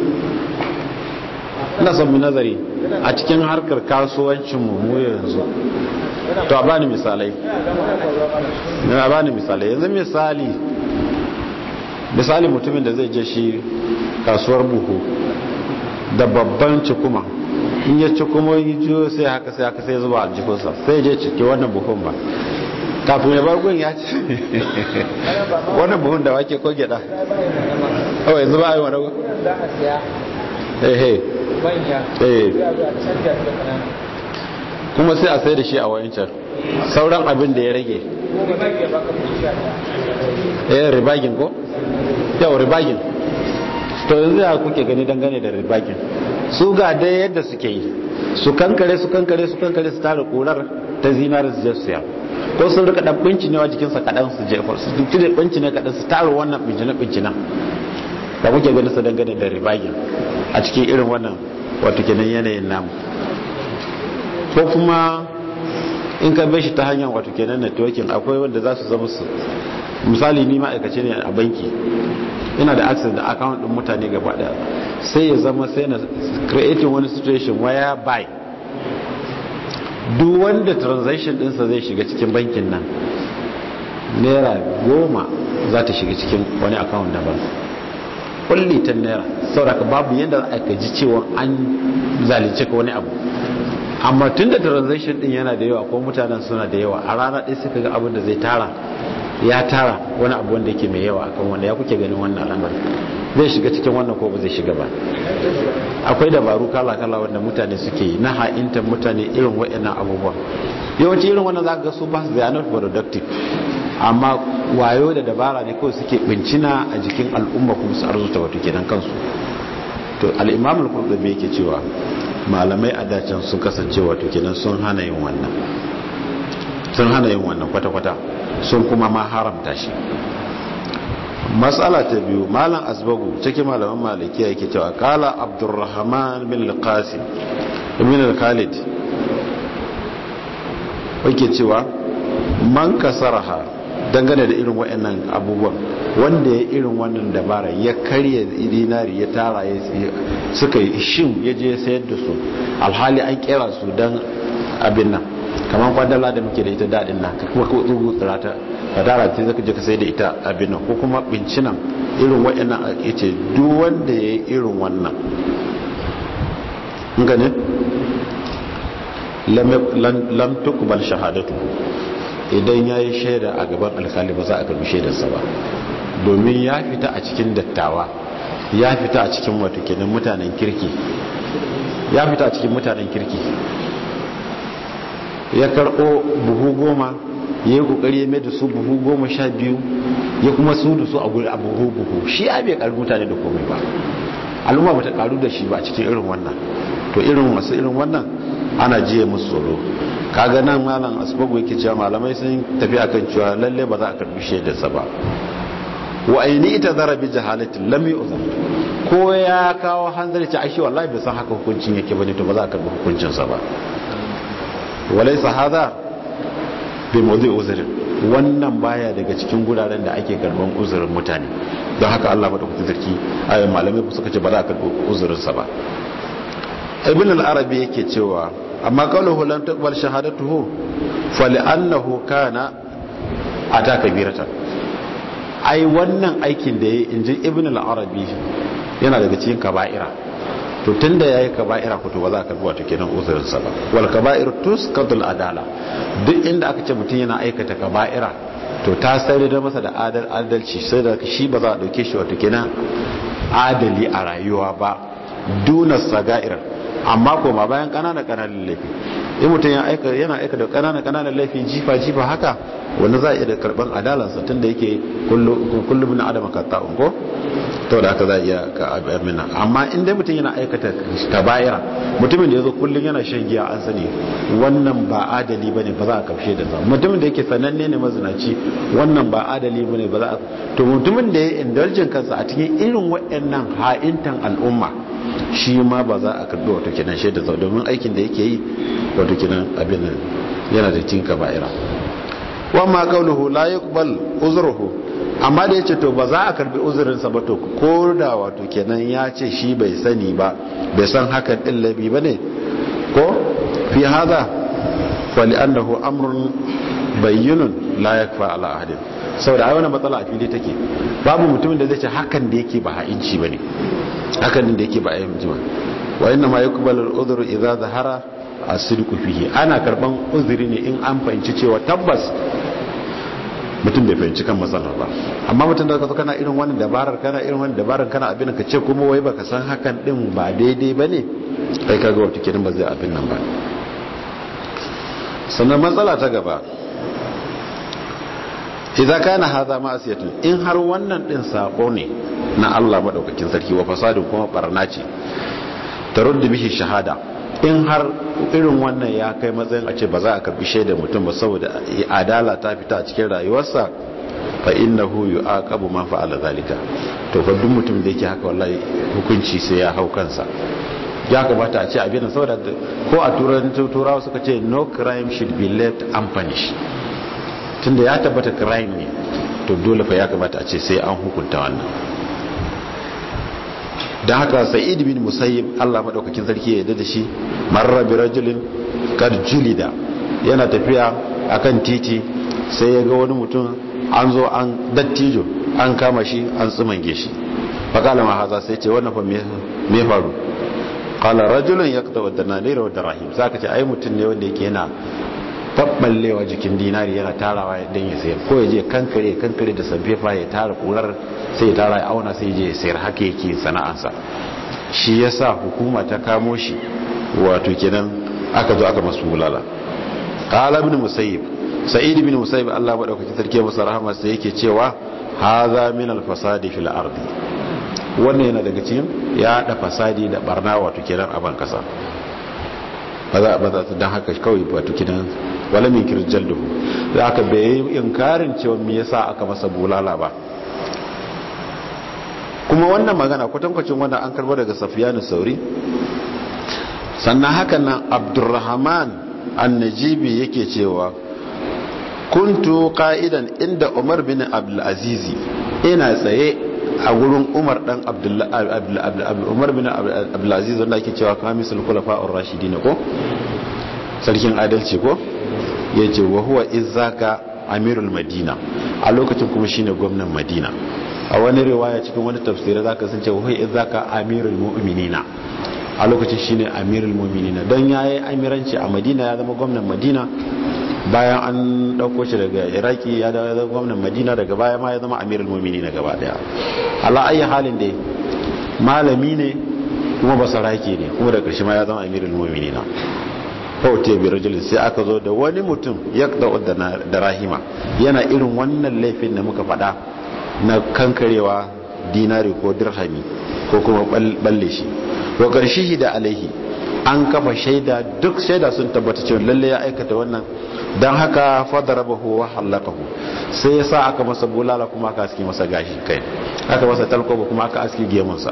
ina son mu nazari a cikin harkar kasuwancinmu mu yanzu to a bani misalai a bani misalai yanzu misali misali mutumin da zai je shi kasuwar buhu da babban cikuma in ya ci kuma yi jiyo sai haka sai haka sai zuba aljihunsa sai je cike wannan buhun ba kafin ya bar gun ya ci wannan buhun da wake ko gyada kawai yanzu ba a yi wani gun ehe kuma sai a sai da shi a wayancan sauran abin da ya rage eh ribagin ko yau ribagin to yanzu ya kuke gani dangane da ribagin su ga dai yadda suke yi su kankare su kankare su kankare su tara kurar ta zinari su je su ya ko sun rika dan binci ne wa jikinsa kadan su jefa su duk da binci ne kadan su tara wannan binci na binci nan da kuke gani su dangane da ribagin a cikin irin wannan wato kenan yanayin namu ko kuma in ka bai shi ta hanyar wato kenan networking akwai wanda za su zama su misali ni ma'aikaci ne a banki ina da access da account din mutane gaba daya sai ya zama sai na creating wani situation where by duk wanda transaction dinsa zai shiga cikin bankin nan naira goma za ta shiga cikin wani account daban kulli ta naira saboda babu yadda aka ji cewa an zalunce ka wani abu amma tun da transaction din yana da yawa ko mutanen suna da yawa a rana ɗaya suka ga abin da zai tara ya tara wani abu wanda yake mai yawa akan wanda ya kuke ganin wannan al'amari zai shiga cikin wannan ko ba zai shiga ba akwai dabaru kala-kala wanda mutane suke yi na ha'intar mutane irin waɗannan abubuwa yawanci irin wannan zaka ga su ba su da not productive amma wayo da dabara ne kawai suke bincina a jikin al'umma kuma su arzuta wato kenan kansu to al-imam al-qurtubi yake cewa malamai a dacen sun kasance wato kenan sun hana yin wannan sun hana yin wannan kwata-kwata sun kuma ma haramta shi matsala ta biyu malam asbagu cikin malaman malikiya yake cewa kala abdurrahman bin al-qasim ibn al-khalid yake cewa man kasaraha dangane da irin waɗannan abubuwan wanda ya irin wannan dabara ya karya dinari ya tara ya suka yi shin ya je sayar da su alhali an kera su don abin nan kamar kwadala da muke da ita daɗin nan ka kuma tsugu tsirata ka tara ta zaka je ka sai da ita abin nan ko kuma bincinan irin waɗannan ya ce duk wanda ya yi irin wannan gane lam tukbal shahadatu idan ya yi shaida a gaban alkali ba za a karbi shaidarsa ba domin ya fita a cikin dattawa ya fita a cikin wato kenan mutanen kirki ya fita a cikin mutanen kirki ya karɓo buhu goma ya yi kokari ya mai da su buhu goma sha biyu ya kuma su da su a guri a buhu buhu shi ya bai karu mutane da komai ba al'umma ba ta karu da shi ba cikin irin wannan to irin wasu irin wannan ana jiye musu tsoro kaga nan malam asbagu yake cewa malamai sun tafi akan cewa lalle ba za a karbi shaidarsa ba wa aini ita zara bi jahalatin lam yu'zam ko ya kawo hanzari ta aishi wallahi bai san haka hukuncin yake bane to ba za a karbi hukuncin sa ba walaysa hadha bi mawdi uzrin wannan baya daga cikin guraren da ake karban uzurin mutane don haka Allah madaukakin sarki ayyukan malamai suka ce ba za a karbi uzurin sa ba ibn al-arabi yake cewa amma qawluhu lam taqbal shahadatuhu fali'annahu kana ata kabiratan ai wannan aikin da yayi inji ibn al-arabi yana daga cikin kaba'ira to tunda yayi kaba'ira ko to ba za ka bi wato kenan uzurin sa ba wal kaba'ir tusqatul adala duk inda aka ce mutum yana aikata kaba'ira to ta sai da masa da adal adalci sai da shi ba za a dauke shi wato kenan adali a rayuwa ba duna saga'ir amma koma bayan kanana kananan laifi in mutum yana aika da kanana kananan laifi jifa jifa haka wanda za a iya da karban adalansa tun da yake kullum na adama ka ta'un ko to da haka za a iya ka abin amma in dai mutum yana aikata kaba'ira mutumin da ya zo kullum yana shan giya an sani wannan ba adali bane ba za a kafshe da sa mutumin da yake sananne ne mazinaci wannan ba adali bane ba za a to mutumin da ya indulgin kansa a cikin irin waɗannan ha'intan al'umma shi ma ba za a karbi wato kenan shaida sau domin aikin da yake yi wato kenan abin nan yana da cin kaba'ira wamma qawluhu la yuqbal uzruhu amma da yace to ba za a karbi uzurin sa ba to ko da wato kenan ya ce shi bai sani ba bai san hakan din labi bane ko fi hada fa li'annahu amrun bayyinun la yakfa ala ahadin saboda ai wannan matsala a fili take babu mutumin da zai ce hakan da yake ba ha'inci bane hakan da yake ba a yi ba wa inna ma yuqbalu al-udhru idza zahara as-sidqu fihi ana karban uzuri ne in an fahimci cewa tabbas mutum bai fahimci kan matsalar ba amma mutum da kazo kana irin wannan dabarar kana irin wannan dabarar kana abin ka ce kuma wai baka san hakan din ba daidai bane kai kaga wato kidan ba zai abin nan ba sannan matsala ta gaba idza kana hadha ma'asiyatun in har wannan din sako ne na Allah madaukakin sarki wa fasadin kuma barna ce taruddu bihi shahada in har irin wannan ya kai matsayin a ce ba za a karbi shaidar mutum ba saboda adala ta fita a cikin rayuwarsa fa innahu yu'aqabu man fa'ala zalika to fa duk mutum da yake haka wallahi hukunci sai ya hau kansa ya kamata a ce abin saboda ko a turancin turawa suka ce no crime should be left unpunished tunda ya tabbata crime ne to dole fa ya kamata a ce sai an hukunta wannan don haka sa'id bin musayyib Allah madaukakin sarki ya yarda da shi marra bi rajulin kad julida yana tafiya akan titi sai ya ga wani mutum an zo an dattijo an kama shi an tsumange shi fakala ma haza sai ce wannan fa me faru qala rajulun yaqta wa dananira wa darahim zaka ce ai mutum ne wanda yake yana tabballewa jikin dinari yana tarawa ya dan ya sayar ko ya je kankare kankare da sabbefa ya tara kurar sai ya tara ya auna sai ya je ya sayar haka yake sana'ansa shi yasa hukuma ta kamo shi wato kenan aka zo aka masu bulala qala ibn musayyib sa'id ibn musayyib Allah madaukaki sarki masa rahama sai yake cewa hadha min al-fasadi fil ardi wannan yana daga cikin ya da fasadi da barna wato kenan a ban kasa ba za ba za dan haka kawai wato kenan wala min kirjal duhu da aka bai inkarin cewa me yasa aka masa bulala ba kuma wannan magana kwatankwacin wannan an karbo daga safiyanu sauri sannan hakan nan abdurrahman annajibi yake cewa kuntu qa'idan inda umar bin abdulazizi ina tsaye a gurin umar dan umar bin abdulaziz wanda ake cewa kamisul khulafa'ur rashidin ko sarkin adalci ko yace wa huwa izaka amirul madina a lokacin kuma shine gwamnan madina a wani riwaya cikin wani tafsiri zaka san cewa huwa izaka amirul mu'minina a lokacin shine amirul mu'minina don yayi amiranci a madina ya zama gwamnan madina bayan an dauko shi daga iraki ya zama gwamnan madina daga baya ma ya zama amirul mu'minina gaba daya ala ayi halin dai malami ne kuma basarake ne kuma da ƙarshe ma ya zama amirul mu'minina faute bi rajulin sai aka zo da wani mutum ya da rahima yana irin wannan laifin da muka faɗa na kankarewa dinari ko dirhami ko kuma balle shi wa ƙarshe da alaihi an kafa shaida duk shaida sun tabbata cewa lalle ya aikata wannan don haka fadarabahu wa halakahu sai ya sa aka masa bulala kuma aka aski masa gashi kai aka masa talkoba kuma aka aski gemunsa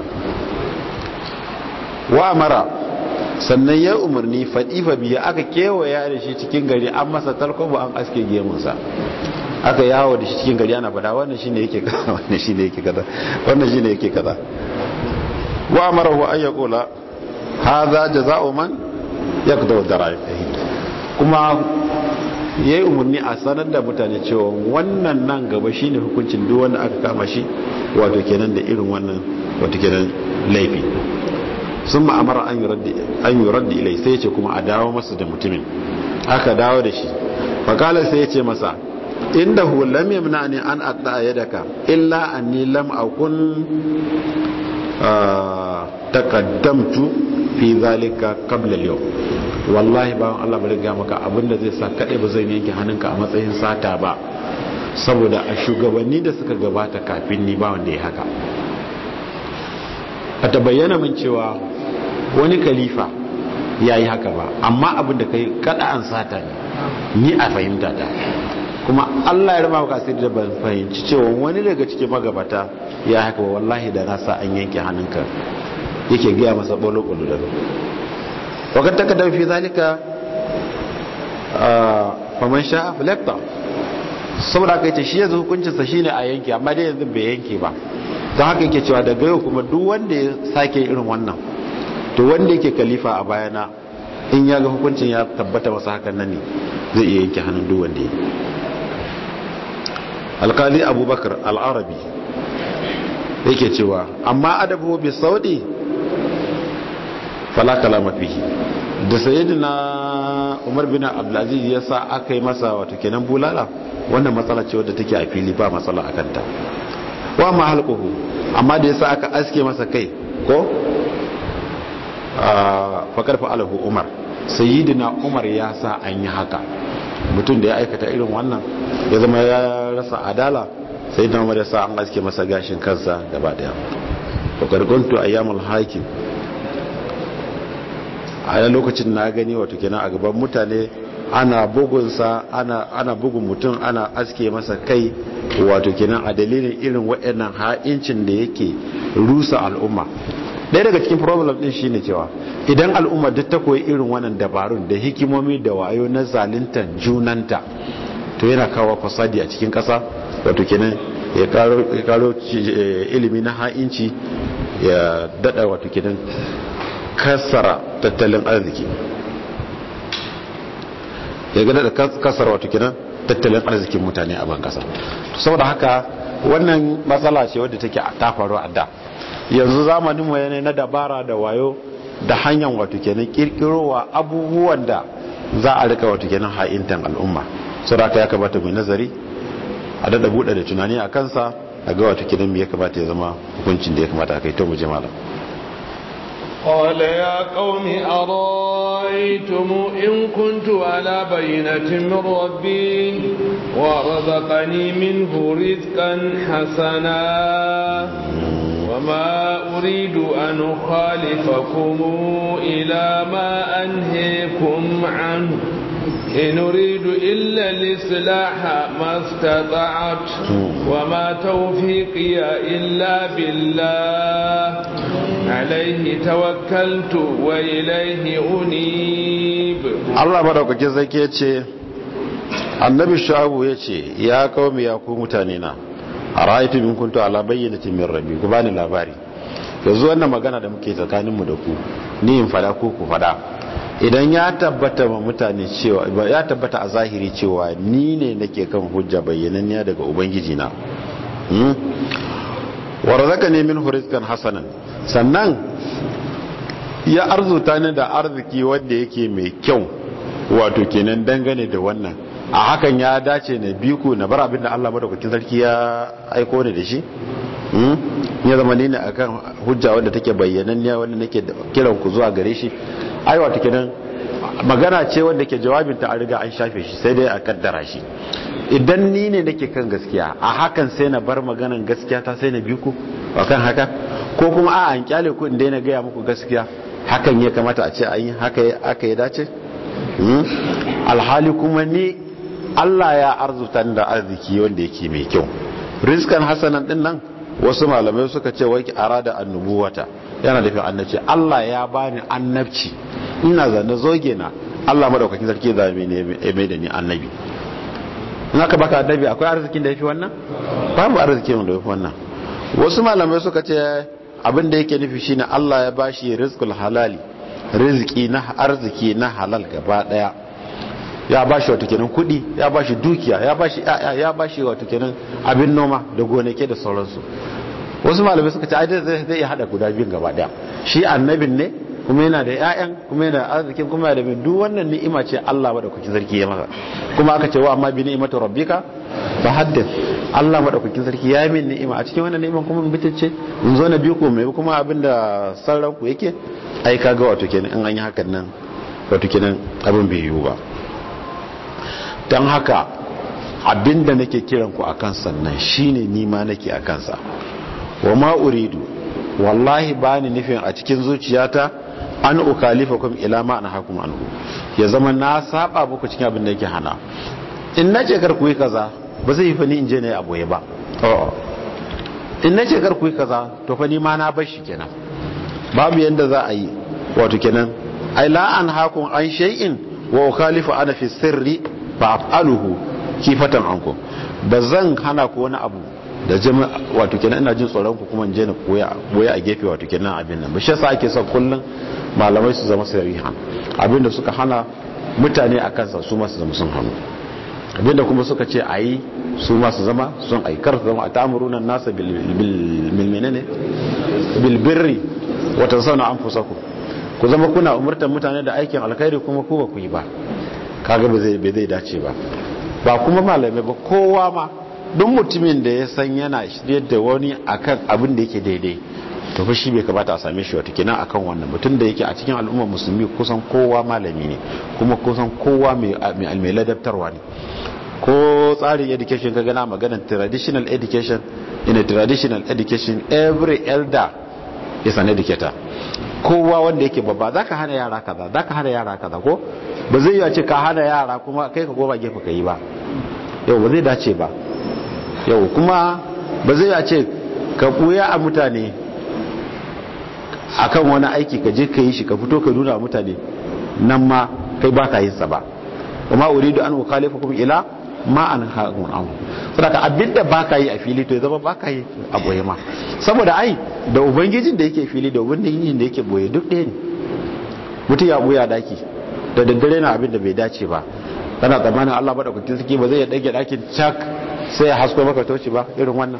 wa amara sannan ya umarni faɗifa biya aka kewaya da shi cikin gari an masa talkoba an aske gemunsa aka yawo da shi cikin gari ana fada wannan shine yake kaza wannan shine yake kaza wannan shine yake kaza wa amarahu an yaqula hadha jazaa'u man yaqdaw dara'i kuma yayi umarni a sanar da mutane cewa wannan nan gaba shine hukuncin duk wanda aka kama shi wato kenan da irin wannan wato kenan laifi sun ma'amara an yi raddi ilai sai ce kuma a dawo masa da mutumin aka dawo da shi fakalar sai ya ce masa inda hu lam yamna ne an adda yadaka illa anni lam akun taqaddamtu fi zalika qabla al wallahi bawan Allah bari ga maka abinda zai sa kadai ba zai yanke hannunka a matsayin sata ba saboda a shugabanni da suka gabata kafin ni ba wanda ya haka a ta bayyana min cewa wani kalifa ya yi haka ba amma abin da kai kada an sata ne ni a fahimta ta kuma allah ya rama maka asiri da ban fahimci cewa wani daga cikin magabata ya haka ba wallahi da na sa an yanke hannunka yake gaya masa bolo-bolo da wakar ta kadar fi zalika faman sha filekta saboda aka ce shi yanzu hukuncinsa shine a yanke amma dai yanzu bai yanke ba don haka yake cewa daga yau kuma duk wanda ya sake irin wannan to wanda yake kalifa a bayana in ya ga hukuncin ya tabbata masa hakan nan ne zai iya yanke hannun duk wanda ya alkali abubakar al'arabi yake cewa amma adabu bi saudi fala kalama fihi da sayyidina umar bin abdulaziz ya sa aka yi masa wato kenan bulala wannan matsala ce wadda take a fili ba matsala akan ta wa ma halquhu amma da yasa aka aske masa kai ko fa karfa alahu umar sayyidina umar ya sa an yi haka mutum da ya aikata irin wannan ya zama ya rasa adala sayyidina umar ya sa an aske masa gashin kansa gaba daya wa karkuntu ayyamul hakim a lokacin na gani wato kenan a gaban mutane ana bugunsa ana ana bugun mutum ana aske masa kai wato kenan a dalilin irin waɗannan ha'incin da yake rusa al'umma ɗaya daga cikin problem ɗin shine cewa idan al'umma duk ta koyi irin wannan dabarun da hikimomi da wayo na zaluntar junanta to yana kawo fasadi a cikin ƙasa wato kenan ya karo ilimi na ha'inci ya daɗa wato kenan kasara tattalin arziki ya gada da kasar wato kenan tattalin arzikin mutane a ban kasa saboda haka wannan matsala ce wadda take ta faru a da yanzu zamanin mu yana na dabara da wayo da hanyar wato kenan kirkirowa abubuwan da za a rika wato kenan ha'intan al'umma saboda haka ya kamata mu nazari a dada bude da tunani a kansa a ga wato kenan me ya kamata ya zama hukuncin da ya kamata a kai to mu je malam قال يا قوم أرأيتم إن كنت على بينة من ربي ورزقني منه رزقا حسنا وما أريد أن أخالفكم إلى ما أنهيكم عنه إن أريد إلا الإصلاح ما استطعت وما توفيقي إلا بالله عليه توكلت وإليه أنيب الله بارك جزاك يتي annabi shu'abu ya ce ya kawo ya ku mutane na a ra'aitu min kuntu ala bayyanatin min rabbi ku bani labari yanzu wannan magana da muke tsakaninmu da ku ni in fada ko ku fada idan ya tabbata ma mutane cewa ya tabbata a zahiri cewa ni ne nake kan hujja bayyananniya daga ubangiji na wa razaqani min rizqan hasanan sannan ya arzuta ni da arziki wanda yake mai kyau wato kenan dangane da wannan a hakan ya dace na biku na bar abinda Allah madaukakin sarki ya aiko ni da shi ya zama ne akan hujja wanda take bayyananniya wanda nake kiran ku zuwa gare shi ai wato kenan magana ce wanda ke jawabin ta an riga an shafe shi sai dai a kaddara shi idan ni ne nake kan gaskiya a hakan sai na bar maganan gaskiya ta sai na bi ku akan haka ko kuma a an kyale ku in daina gaya muku gaskiya hakan ya kamata a ce an yi haka aka ya dace alhali kuma ni Allah ya arzuta da arziki wanda yake mai kyau rizkan hasanan din nan wasu malamai suka ce wai arada annubuwata yana da annabci Allah ya bani annabci ina zane zoge na Allah madaukakin sarki da mai ne mai da ni annabi in aka baka annabi akwai arzikin da yafi wannan babu arzikin da yafi wannan wasu malamai suka ce abin da yake nufi shine Allah ya bashi rizqul halali riziki na arziki na halal gaba daya ya bashi wato kenan kudi ya bashi dukiya ya bashi ya ya bashi wato kenan abin noma da gonake da sauransu wasu malamai suka ce ai zai zai iya hada guda biyun gaba daya shi annabin ne kuma yana da ƴaƴan kuma yana da arzikin kuma yana da bin duk wannan ni'ima ce Allah madaukakin sarki ya masa kuma aka ce wa amma bi ni'imatu rabbika fa haddith Allah madaukakin sarki ya min ni'ima a cikin wannan ni'iman kuma bitacce in zo na biyu ko mai kuma abinda sarran ku yake ai kaga wato kenan in an yi hakan nan wato kenan abin bai yiwu ba dan haka abinda nake kiran ku akan sannan shine ni ma nake akan sa wa ma uridu wallahi bani nufin a cikin zuciyata an ukalifakum ila ma hakum anhu ya zama na saba muku cikin abin da yake hana in nace kar ku yi kaza ba zai yi fa ni in je ne a boye ba in nace kar ku yi kaza to fa ni ma na bar shi kenan babu yanda za a yi wato kenan ai la an hakum an shay'in wa ukhalifu ana fi sirri fa af'aluhu kifatan ankum ba zan hana ku wani abu da jama wato kenan ina jin tsoron ku kuma je na koya boye a gefe wato kenan abin nan shi yasa ake son kullun malamai su zama sariha abinda suka hana mutane a kansa su ma su zama sun hannu abinda kuma suka ce ayi su ma su zama sun aikar su zama a ta'amuruna nasa bil bil menene bil birri wa tansawna anfusakum ku zama kuna umurtar mutane da aikin alkhairi kuma ku ba ku yi ba kaga ba zai bai zai dace ba ba kuma malamai ba kowa ma duk mutumin da ya san yana shirye da wani akan abin da yake daidai to fa shi bai kamata a same shi wata kenan akan wannan mutum da yake a cikin al'ummar musulmi kusan kowa malami ne kuma kusan kowa mai mai ladabtarwa ne ko tsarin education ka gana maganar traditional education in a traditional education every elder is an educator kowa wanda yake babba zaka hana yara kaza zaka hana yara kaza ko ba zai yi ce ka hana yara kuma kai ka goma gefe ka yi ba yau ba zai dace ba yau kuma ba zai a ce ka ɓuya a mutane akan wani aiki ka je ka yi shi ka fito ka nuna mutane nan ma kai ba ka yin sa ba kuma uridu an ukhalifa kuma ila ma an haƙun an saboda abinda ba ka yi a fili to ya zama ba ka yi a boye ma saboda ai da ubangijin da yake fili da ubangijin da yake boye duk ɗaya ne mutum ya ɓuya daki da daddare na abin da bai dace ba kana tsammanin Allah madaukakin sarki ba zai ya dage dakin cak sai ya hasko maka toci ba irin wannan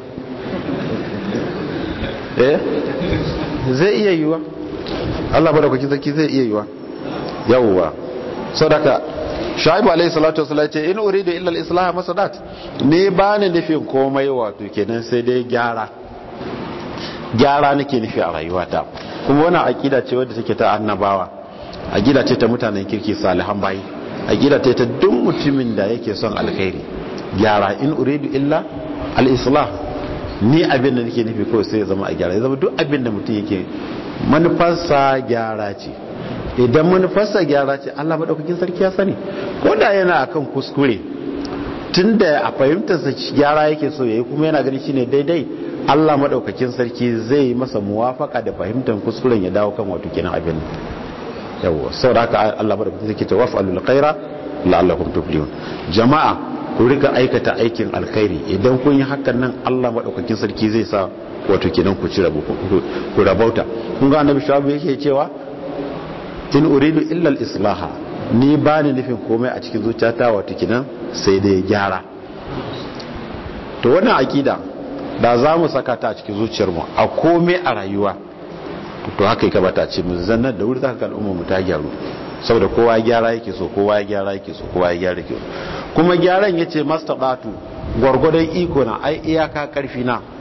eh zai iya yiwa Allah madaukakin sarki zai iya yiwa yawwa sadaka shaibu alayhi salatu wasallam ce in uridu illa al-islah masadat ne ba ni nufin komai wato kenan sai dai gyara gyara nake nufi a rayuwata kuma wannan aqida ce wadda take ta annabawa aqida ce ta mutanen kirki salihan bayi aqida ce ta duk mutumin da yake son alkhairi gyara in uridu illa al-islah ni abin da nake nufi kawai sai ya zama a gyara ya zama duk abin da mutum yake manufarsa gyara ce idan manufarsa gyara ce Allah madaukakin sarki ya sani ko da yana akan kuskure tunda a fahimtarsa gyara yake so yayi kuma yana ganin shine daidai Allah madaukakin sarki zai masa muwafaka da fahimtar kuskuren ya dawo kan wato kenan abin yawa saboda haka Allah madaukakin sarki ta waf'alul khaira la'allakum tuflihun jama'a ku rika aikata aikin alkhairi idan kun yi hakan nan Allah madaukakin sarki zai sa wato kenan ku ci rabu ku rabauta kun ga annabi shawabu yake cewa in uridu illa al-islaha ni ba ni nufin komai a cikin zuciyata wato kenan sai dai gyara to wannan akida da za mu saka ta a cikin zuciyarmu a komai a rayuwa to haka yake bata ce mu zannar da wuri zaka ga al'umma mu ta gyaru saboda kowa gyara yake so kowa ya gyara yake so kowa ya gyara yake kuma gyaran yace mastaqatu gwargwadon iko na ai iyaka karfi na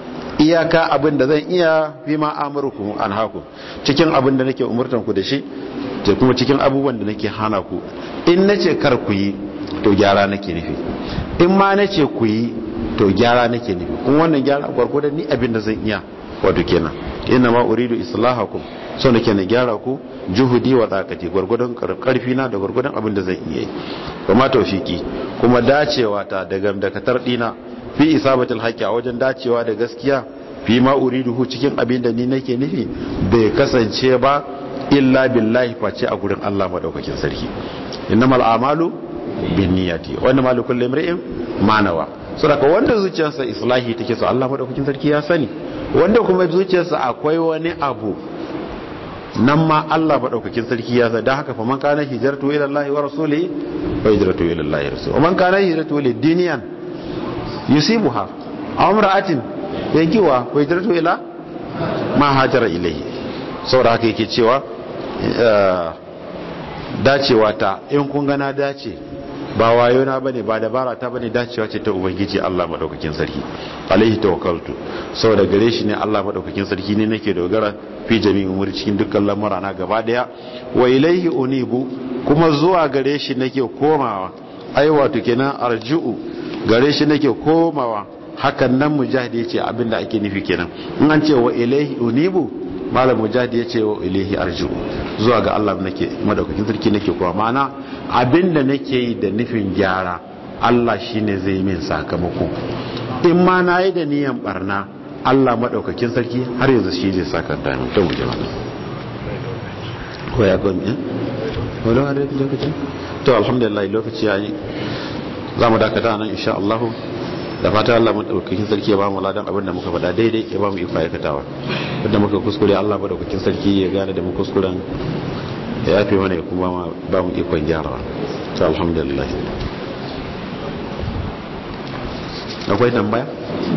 iyaka abin da zan iya fi ma amurkum an haku cikin abin da nake umurtan ku da shi da kuma cikin abubuwan da nake hana ku in nace kar ku yi to gyara nake nufi in ma nace ku yi to gyara nake nufi kuma wannan gyara gwargwadon ni abin da zan iya wato kenan inna ma uridu islahakum so nake na gyara ku juhudi wa zakati gwargwadon karfi na da gwargwadon abin da zan iya yi kuma tawfiki kuma dacewa ta da gamdakatar dina fi isabatul haqqi a wajen dacewa da gaskiya fi ma uriduhu cikin abin da ni nake nufi bai kasance ba illa billahi face a gurin Allah madaukakin sarki innamal a'malu binniyati wa innamal likulli imrin ma nawa saboda wanda zuciyarsa islahi take so Allah madaukakin sarki ya sani wanda kuma zuciyarsa akwai wani abu nan ma Allah madaukakin sarki ya sani dan haka fa man kana hijratu ila Allah wa rasuli fa hijratu ila Allah wa rasuli man kana hijratu lid diniyan yusibuha aw imra'atin yankiwa fa hijratu ila ma hajara ilayhi saboda haka yake cewa dacewa ta in kun gana dace ba wayo na bane ba dabara ta bane dacewa ce ta ubangiji Allah madaukakin sarki alaihi tawakkaltu saboda gare shi ne Allah madaukakin sarki ne nake dogara fi jami'in umuri cikin dukkan lamura na gaba daya wa ilaihi unibu kuma zuwa gare shi nake komawa ai wato kenan arju'u gare shi nake komawa hakan nan mujahid yace abinda ake nufi kenan in an ce wa ilaihi unibu malam mujahid yace wa ilaihi arju'u zuwa ga Allah nake madaukakin sarki nake kowa ma'ana abinda nake yi da nufin gyara Allah shine zai min sakamako in ma na yi da niyan barna Allah madaukakin sarki har yanzu shi zai saka da mu to muje mana ko ya gomi eh wala har lokaci to alhamdulillah lokaci yayi za mu dakata nan insha Allah da fata Allah madaukakin sarki ya ba mu ladan abin da muka faɗa daidai ya ba mu iko aikatawa wanda muka kuskure Allah madaukakin sarki ya gane da mu kuskuren ya yafe mana ya kuma ba mu ikon gyarawa ta alhamdulillah akwai tambaya